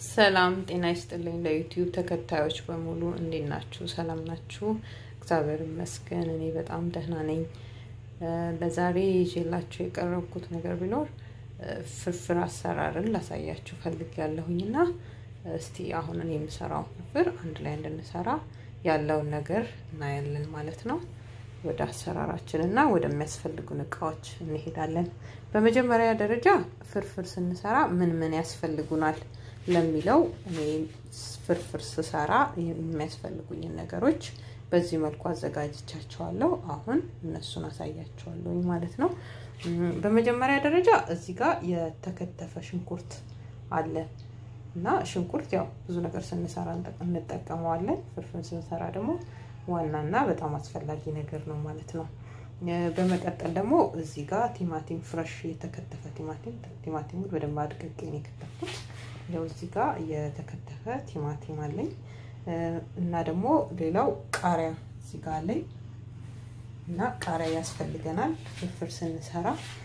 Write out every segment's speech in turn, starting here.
ሰላም ጤና ይስጥልኝ። ለዩቲዩብ ተከታዮች በሙሉ እንዴት ናችሁ? ሰላም ናችሁ? እግዚአብሔር ይመስገን እኔ በጣም ደህና ነኝ። ለዛሬ ይዤላችሁ የቀረብኩት ነገር ቢኖር ፍርፍር አሰራርን ላሳያችሁ ፈልጌያለሁኝ እና እስቲ አሁን እኔ የምሰራው ፍርፍር አንድ ላይ እንድንሰራ ያለውን ነገር እናያለን ማለት ነው። ወደ አሰራራችን እና ወደሚያስፈልጉን እቃዎች እንሄዳለን። በመጀመሪያ ደረጃ ፍርፍር ስንሰራ ምን ምን ያስፈልጉናል ለሚለው እኔ ፍርፍር ስሰራ የሚያስፈልጉኝን ነገሮች በዚህ መልኩ አዘጋጅቻቸዋለሁ። አሁን እነሱን አሳያቸዋለሁ ማለት ነው። በመጀመሪያ ደረጃ እዚህ ጋር የተከተፈ ሽንኩርት አለ እና ሽንኩርት ያው ብዙ ነገር ስንሰራ እንጠቀመዋለን። ፍርፍር ስንሰራ ደግሞ ዋናና በጣም አስፈላጊ ነገር ነው ማለት ነው። በመቀጠል ደግሞ እዚህ ጋር ቲማቲም ፍረሽ የተከተፈ ቲማቲም ቲማቲሙን በደንብ አድቅቄ ነው የከተፍኩት። ያው እዚህ ጋር የተከተፈ ቲማቲም አለኝ እና ደግሞ ሌላው ቃሪያ እዚህ ጋር አለኝ እና ቃሪያ ያስፈልገናል ፍርፍር ስንሰራ።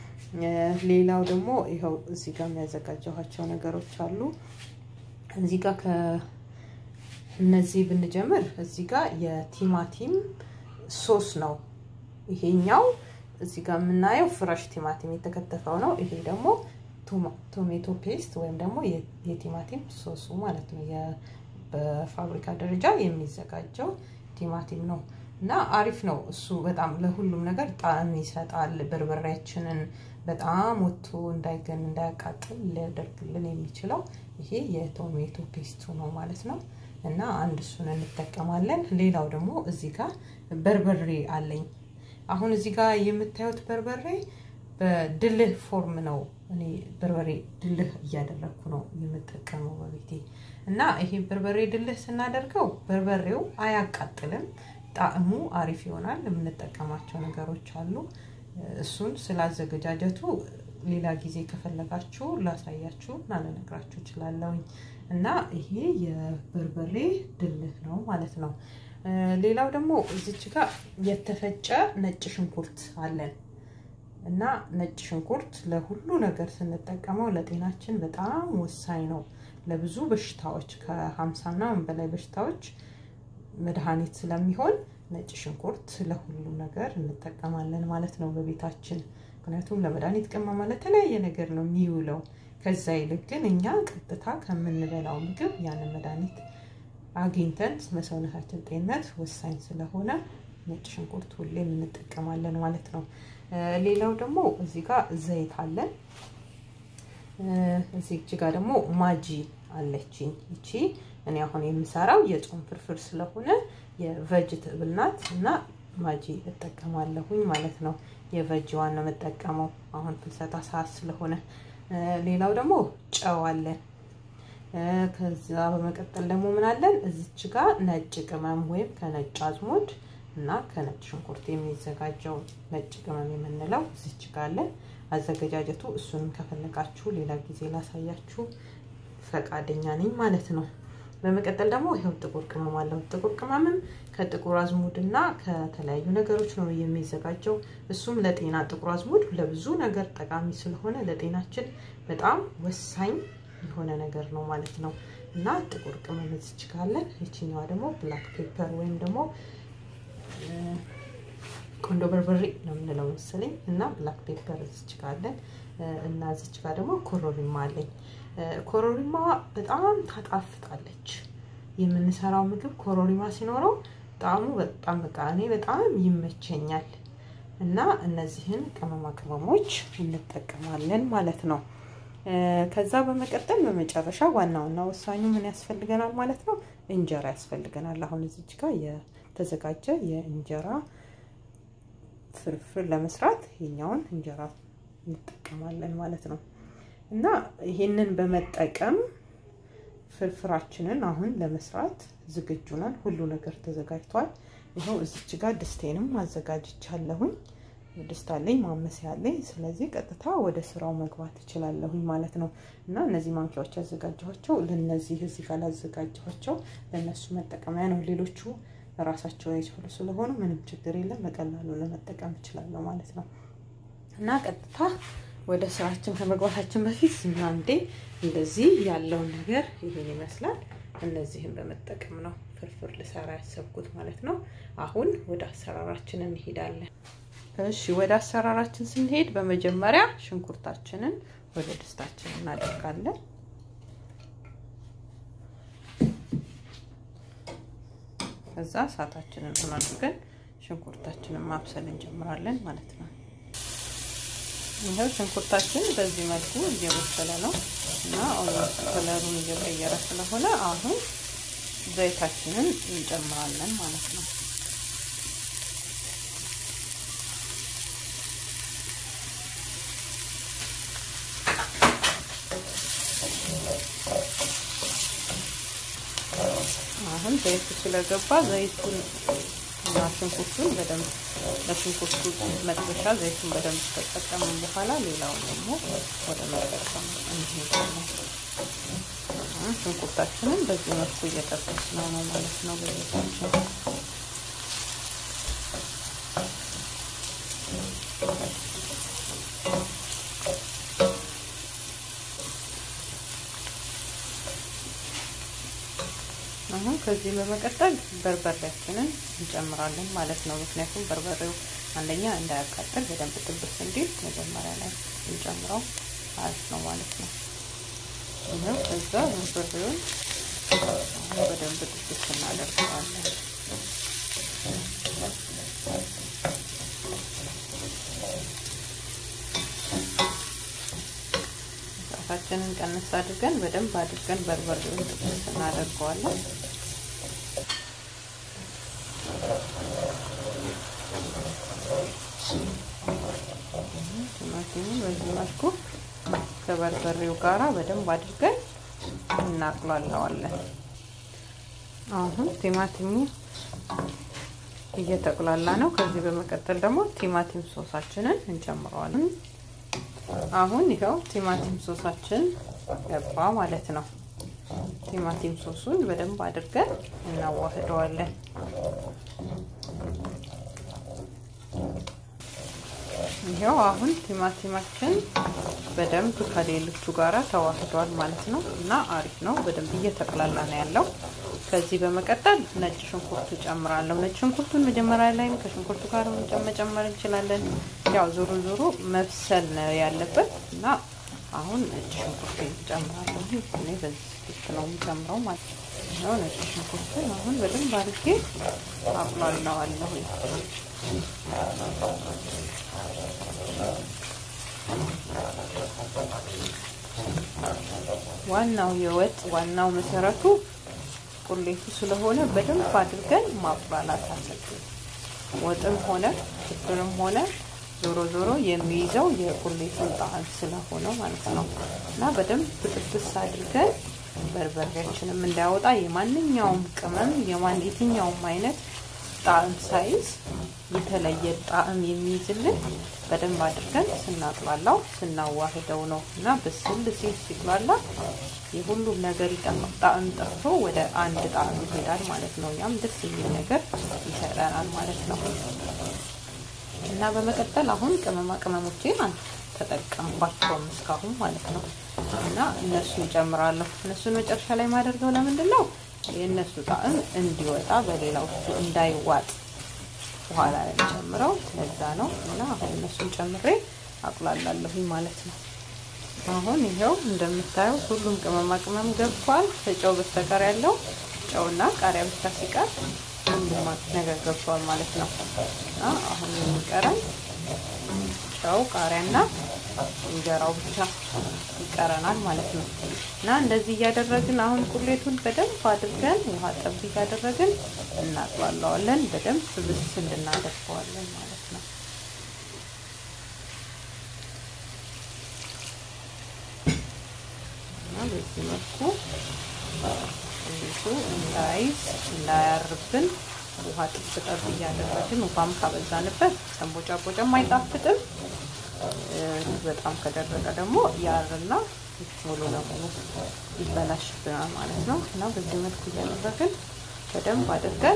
ሌላው ደግሞ ይኸው እዚህ ጋር የሚያዘጋጀኋቸው ነገሮች አሉ። እዚህ ጋር ከእነዚህ ብንጀምር እዚህ ጋር የቲማቲም ሶስ ነው ይሄኛው። እዚህ ጋር የምናየው ፍረሽ ቲማቲም የተከተፈው ነው። ይሄ ደግሞ ቶሜቶ ፔስት ወይም ደግሞ የቲማቲም ሶሱ ማለት ነው። በፋብሪካ ደረጃ የሚዘጋጀው ቲማቲም ነው እና አሪፍ ነው እሱ። በጣም ለሁሉም ነገር ጣዕም ይሰጣል። በርበሬያችንን በጣም ወጥቶ እንዳይገን እንዳያቃጥል ሊያደርግልን የሚችለው ይሄ የቶሜቶ ፔስቱ ነው ማለት ነው። እና አንድ እሱን እንጠቀማለን። ሌላው ደግሞ እዚህ ጋር በርበሬ አለኝ። አሁን እዚህ ጋር የምታዩት በርበሬ በድልህ ፎርም ነው። እኔ በርበሬ ድልህ እያደረግኩ ነው የምጠቀመው በቤቴ እና ይሄ በርበሬ ድልህ ስናደርገው በርበሬው አያቃጥልም፣ ጣዕሙ አሪፍ ይሆናል። የምንጠቀማቸው ነገሮች አሉ። እሱን ስላዘገጃጀቱ ሌላ ጊዜ ከፈለጋችሁ ላሳያችሁ እና ልነግራችሁ እችላለሁኝ። እና ይሄ የበርበሬ ድልህ ነው ማለት ነው። ሌላው ደግሞ እዚች ጋር የተፈጨ ነጭ ሽንኩርት አለን እና ነጭ ሽንኩርት ለሁሉ ነገር ስንጠቀመው ለጤናችን በጣም ወሳኝ ነው። ለብዙ በሽታዎች ከሀምሳና በላይ በሽታዎች መድኃኒት ስለሚሆን ነጭ ሽንኩርት ለሁሉ ነገር እንጠቀማለን ማለት ነው በቤታችን። ምክንያቱም ለመድኃኒት ቅመማ ለተለያየ ነገር ነው የሚውለው። ከዛ ይልቅ ግን እኛ ቀጥታ ከምንበላው ምግብ ያንን መድኃኒት አግኝተን ለሰውነታችን ጤንነት ወሳኝ ስለሆነ ነጭ ሽንኩርት ሁሌም እንጠቀማለን ማለት ነው። ሌላው ደግሞ እዚህ ጋር ዘይት አለን። እዚህ ጋር ደግሞ ማጂ አለችኝ። ይቺ እኔ አሁን የምሰራው የጾም ፍርፍር ስለሆነ የቨጅትብል ናት እና ማጂ እጠቀማለሁኝ ማለት ነው። የቨጅ ዋን ነው የምጠቀመው አሁን ፍልሰታ ሰዓት ስለሆነ። ሌላው ደግሞ ጨው አለን። ከዛ በመቀጠል ደግሞ ምን አለን? እዚች ጋር ነጭ ቅመም ወይም ከነጭ አዝሙድ እና ከነጭ ሽንኩርት የሚዘጋጀው ነጭ ቅመም የምንለው እዚች ጋር አለን። አዘገጃጀቱ እሱንም ከፈለጋችሁ ሌላ ጊዜ ላሳያችሁ ፈቃደኛ ነኝ ማለት ነው። በመቀጠል ደግሞ ይኸው ጥቁር ቅመም አለው። ጥቁር ቅመምም ከጥቁር አዝሙድ እና ከተለያዩ ነገሮች ነው የሚዘጋጀው። እሱም ለጤና ጥቁር አዝሙድ ለብዙ ነገር ጠቃሚ ስለሆነ ለጤናችን በጣም ወሳኝ የሆነ ነገር ነው ማለት ነው እና ጥቁር ቅመም እዚች ካለን፣ ይችኛዋ ደግሞ ብላክ ፔፐር ወይም ደግሞ ቆንዶ በርበሬ ነው የምንለው መሰለኝ እና ብላክ ፔፐር እዚች ካለን እና እዚች ጋር ደግሞ ኮረሪማ አለኝ። ኮረሪማ በጣም ታጣፍጣለች። የምንሰራው ምግብ ኮረሪማ ሲኖረው ጣዕሙ በጣም በቃ እኔ በጣም ይመቸኛል እና እነዚህን ቅመማ ቅመሞች እንጠቀማለን ማለት ነው። ከዛ በመቀጠል በመጨረሻ ዋናውና ወሳኙ ምን ያስፈልገናል ማለት ነው? እንጀራ ያስፈልገናል። አሁን እዚች ጋር የተዘጋጀ የእንጀራ ፍርፍር ለመስራት ይሄኛውን እንጀራ እንጠቀማለን ማለት ነው። እና ይሄንን በመጠቀም ፍርፍራችንን አሁን ለመስራት ዝግጁ ነን። ሁሉ ነገር ተዘጋጅቷል። ይኸው እዚች ጋር ድስቴንም አዘጋጅቻለሁኝ። ድስት አለኝ፣ ማመሲያ አለኝ። ስለዚህ ቀጥታ ወደ ስራው መግባት እችላለሁኝ ማለት ነው። እና እነዚህ ማንኪያዎች ያዘጋጀኋቸው ለነዚህ እዚህ ጋር ላዘጋጀኋቸው ለእነሱ መጠቀሚያ ነው። ሌሎቹ ራሳቸውን የቻሉ ስለሆኑ ምንም ችግር የለም፣ በቀላሉ ለመጠቀም እችላለሁ ማለት ነው። እና ቀጥታ ወደ ስራችን ከመግባታችን በፊት አንዴ እንደዚህ ያለውን ነገር ይሄን ይመስላል። እነዚህን በመጠቀም ነው ፍርፍር ልሰራ ያሰብኩት ማለት ነው። አሁን ወደ አሰራራችን እንሄዳለን። እሺ ወደ አሰራራችን ስንሄድ በመጀመሪያ ሽንኩርታችንን ወደ ድስታችን እናደርጋለን። ከዛ እሳታችንን አድርገን ሽንኩርታችንን ማብሰል እንጀምራለን ማለት ነው። ይኸው ሽንኩርታችን በዚህ መልኩ እየበሰለ ነው እና ኦልሞስት ከለሩን እየቀየረ ስለሆነ አሁን ዘይታችንን እንጨምራለን ማለት ነው። አሁን ዘይቱ ስለገባ ዘይቱን እና ሽንኩርቱን በደንብ ለሽንኩርቱ መጥበሻ ዘይቱን በደንብ ከተጠቀምን በኋላ ሌላውን ደግሞ ወደ መጠቀም እንሄዳለን። ሽንኩርታችንን በዚህ መልኩ እየጠበስነው ነው ማለት ነው በዘይታችን አሁን ከዚህ በመቀጠል በርበሬያችንን እንጨምራለን ማለት ነው። ምክንያቱም በርበሬው አንደኛ እንዳያቃጥል በደንብ ጥብስ እንዲል መጀመሪያ ላይ እንጨምረው አሪፍ ነው ማለት ነው። ይኸው ከዛ በርበሬውን በደንብ ጥብስ እናደርገዋለን። እሳታችንን ቀንስ አድርገን በደንብ አድርገን በርበሬውን ጥብስ እናደርገዋለን። ቲማቲሙን በዚህ መልኩ ከበርበሬው ጋራ በደንብ አድርገን እናቅላለዋለን። አሁን ቲማቲሙ እየተቁላላ ነው። ከዚህ በመቀጠል ደግሞ ቲማቲም ሶሳችንን እንጨምረዋለን። አሁን ይኸው ቲማቲም ሶሳችን ገባ ማለት ነው። ቲማቲም ሶሱን በደንብ አድርገን እናዋህደዋለን። ይኸው አሁን ቲማቲማችን በደንብ ከሌሎቹ ጋራ ተዋህዷል ማለት ነው እና አሪፍ ነው። በደንብ እየተቅላላ ነው ያለው። ከዚህ በመቀጠል ነጭ ሽንኩርቱ ጨምራለሁ። ነጭ ሽንኩርቱን መጀመሪያ ላይም ከሽንኩርቱ ጋር መጨመር እንችላለን። ያው ዞሮ ዞሮ መብሰል ነው ያለበት እና አሁን ነጭ ሽንኩርት ጨምራለሁ። እኔ በዚህ ልክ ነው የምጨምረው ማለት ነው። ነጭ ሽንኩርቱን አሁን በደንብ አድርጌ አቁላለዋለሁ። ዋናው የወጥ ዋናው መሰረቱ ቁሌቱ ስለሆነ በደንብ አድርገን ማቁላላት አለብን። ወጥም ሆነ ፍርፍርም ሆነ ዞሮ ዞሮ የሚይዘው የቁሌቱን ጣዕም ስለሆነ ማለት ነው እና በደንብ ጥብስ አድርገን በርበሬያችንም እንዳያወጣ የማንኛውም ቅመም የማን የትኛውም አይነት ጣዕም ሳይዝ የተለየ ጣዕም የሚይዝልን በደንብ አድርገን ስናቅላላው ስናዋህደው ነው እና ብስል ሲል ሲቁላላ የሁሉም ነገር ጣዕም ጠፍቶ ወደ አንድ ጣዕም ይሄዳል ማለት ነው። ያም ደስ የሚል ነገር ይሰጠናል ማለት ነው እና በመቀጠል አሁን ቅመማ ቅመሞቼን ተጠቀምኳቸውም እስካሁን ማለት ነው እና እነሱን ጨምራለሁ። እነሱን መጨረሻ ላይ ማደርገው ለምንድን ነው የእነሱ ጣዕም እንዲወጣ በሌላው እንዳይዋጥ በኋላ ላይ ጨምረው ለዛ ነው እና አሁን እነሱን ጨምሬ አቁላላለሁኝ ማለት ነው። አሁን ይኸው እንደምታየው ሁሉም ቅመማ ቅመም ገብቷል። ከጨው በስተቀር ያለው ጨውና ቃሪያ ብቻ ሲቀር ሁሉም ነገር ገብቷል ማለት ነው እና አሁን የሚቀረን ጨው ቃሪያና እንጀራው ብቻ ይቀረናል ማለት ነው እና እንደዚህ እያደረግን አሁን ቁሌቱን በደንብ አድርገን ውሃ ጠብ እያደረግን እናጥባለዋለን። በደንብ ብስ እንድናደርገዋለን ማለት ነው። እና በዚህ መልኩ ቁሌቱ እንዳይዝ እንዳያርብን ውሃ ጥብ ጠብ እያደረግን ውሃም ካበዛንበት ሰንቦጫ ቦጫም አይጣፍጥም። በጣም ከደረቀ ደግሞ ያርና ሙሉ ለሙሉ ይበላሽብናል ማለት ነው እና በዚህ መልኩ እያደረግን በደንብ አድርገን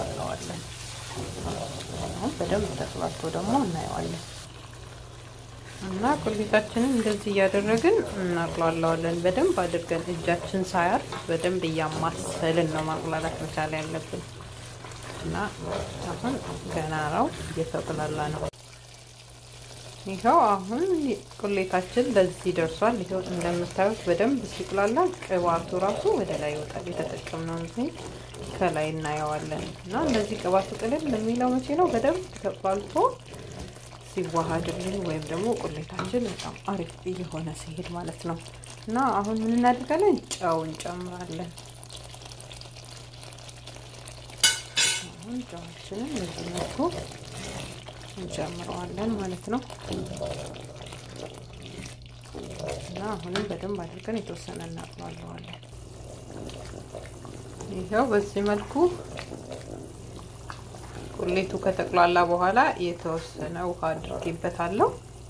እናጥባለዋለን። አሁን በደንብ ተጥባቶ ደግሞ እናየዋለን። እና ቁሌታችንን እንደዚህ እያደረግን እናቅሏለዋለን። በደንብ አድርገን እጃችን ሳያርፍ በደንብ እያማሰልን ነው ማቁላላት መቻል ያለብን። እና አሁን ገና ነው እየተቁላላ ነው። ይኸው አሁን ቁሌታችን ለዚህ ደርሷል። ይኸው እንደምታዩት በደንብ ሲቁላላ ቅባቱ ራሱ ወደ ላይ ይወጣል። የተጠቀምነውን ዘይት ከላይ እናየዋለን። እና እንደዚህ ቅባቱ ቅልል የሚለው መቼ ነው? በደንብ ተቁላልቶ ሲዋሃድልን ወይም ደግሞ ቁሌታችን በጣም አሪፍ እየሆነ ሲሄድ ማለት ነው። እና አሁን ምን እናደርጋለን? ጨው እንጨምራለን። አሁን ጨዋችንን በዚህ መልኩ እንጨምረዋለን ማለት ነው። እና አሁንም በደንብ አድርገን የተወሰነ እናጥለዋለን። ይኸው በዚህ መልኩ ቁሌቱ ከተቁላላ በኋላ የተወሰነ ውሃ አድርጌበታለሁ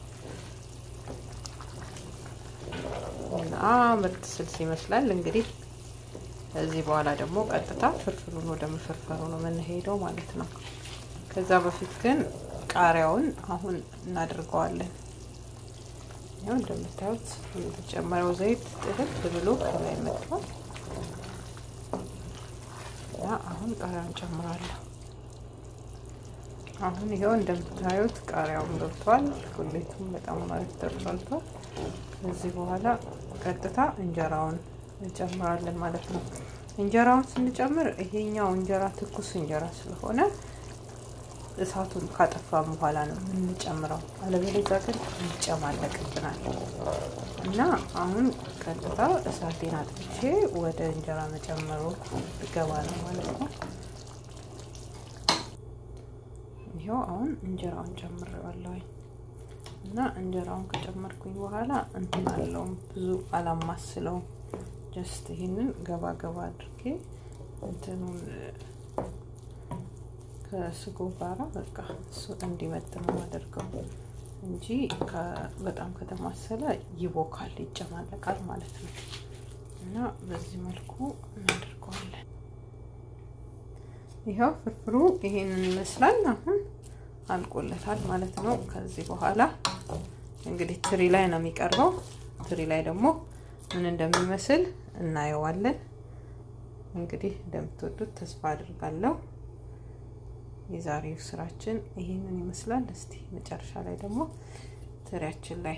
እና ምርጥ ስልስ ይመስላል። እንግዲህ ከዚህ በኋላ ደግሞ ቀጥታ ፍርፍሩን ወደ መፈርፈሩ ነው የምንሄደው ማለት ነው። ከዛ በፊት ግን ቃሪያውን አሁን እናደርገዋለን። ያው እንደምታዩት የተጨመረው ዘይት ጥልቅ ብሎ ከላይ መጥቷል እና አሁን ቃሪያውን ጨምራለሁ። አሁን ይኸው እንደምታዩት ቃሪያውን ገብቷል። ቁሌቱም በጣም አሪፍ ተቁላልቷል። ከዚህ በኋላ ቀጥታ እንጀራውን እንጨምራለን ማለት ነው። እንጀራውን ስንጨምር ይሄኛው እንጀራ ትኩስ እንጀራ ስለሆነ እሳቱን ካጠፋም በኋላ ነው የምንጨምረው። አለበለዚያ ግን ይጨማለቅብናል እና አሁን ቀጥታ እሳቴን አጥፍቼ ወደ እንጀራ መጨመሩ ይገባ ነው ማለት ነው። ይኸው አሁን እንጀራውን ጨምሬዋለሁኝ እና እንጀራውን ከጨመርኩኝ በኋላ እንትን አለውም ብዙ አላማስለውም። ጀስት ይህንን ገባ ገባ አድርጌ እንትኑን ከስጎ ጋራ በቃ እሱ እንዲመጥ ነው አደርገው እንጂ በጣም ከተማሰለ ይቦካል፣ ይጨማለቃል ማለት ነው። እና በዚህ መልኩ እናደርገዋለን። ይኸው ፍርፍሩ ይሄንን ይመስላል። አሁን አልቆለታል ማለት ነው። ከዚህ በኋላ እንግዲህ ትሪ ላይ ነው የሚቀርበው። ትሪ ላይ ደግሞ ምን እንደሚመስል እናየዋለን። እንግዲህ እንደምትወዱት ተስፋ አድርጋለሁ። የዛሬው ስራችን ይሄንን ይመስላል። እስቲ መጨረሻ ላይ ደግሞ ትሪያችን ላይ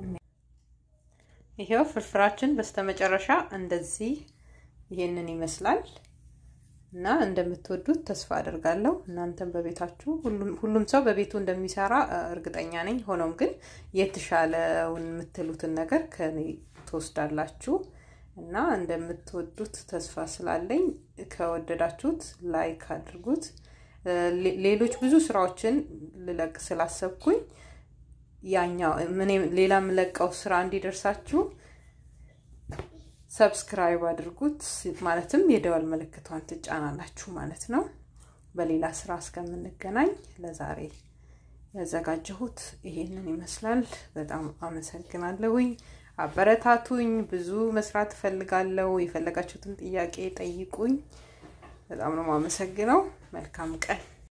ይሄው ፍርፍራችን በስተመጨረሻ እንደዚህ ይሄንን ይመስላል እና እንደምትወዱት ተስፋ አድርጋለሁ። እናንተም በቤታችሁ ሁሉም ሰው በቤቱ እንደሚሰራ እርግጠኛ ነኝ። ሆኖም ግን የተሻለውን የምትሉትን ነገር ከኔ ትወስዳላችሁ እና እንደምትወዱት ተስፋ ስላለኝ ከወደዳችሁት ላይክ አድርጉት። ሌሎች ብዙ ስራዎችን ልለቅ ስላሰብኩኝ ያኛው ሌላ የምለቀው ስራ እንዲደርሳችሁ ሰብስክራይብ አድርጉት። ማለትም የደወል ምልክቷን ትጫናላችሁ ማለት ነው። በሌላ ስራ እስከምንገናኝ ለዛሬ ያዘጋጀሁት ይሄንን ይመስላል። በጣም አመሰግናለሁኝ። አበረታቱኝ። ብዙ መስራት እፈልጋለሁ። የፈለጋችሁትን ጥያቄ ጠይቁኝ። በጣም ነው የማመሰግነው። መልካም ቀን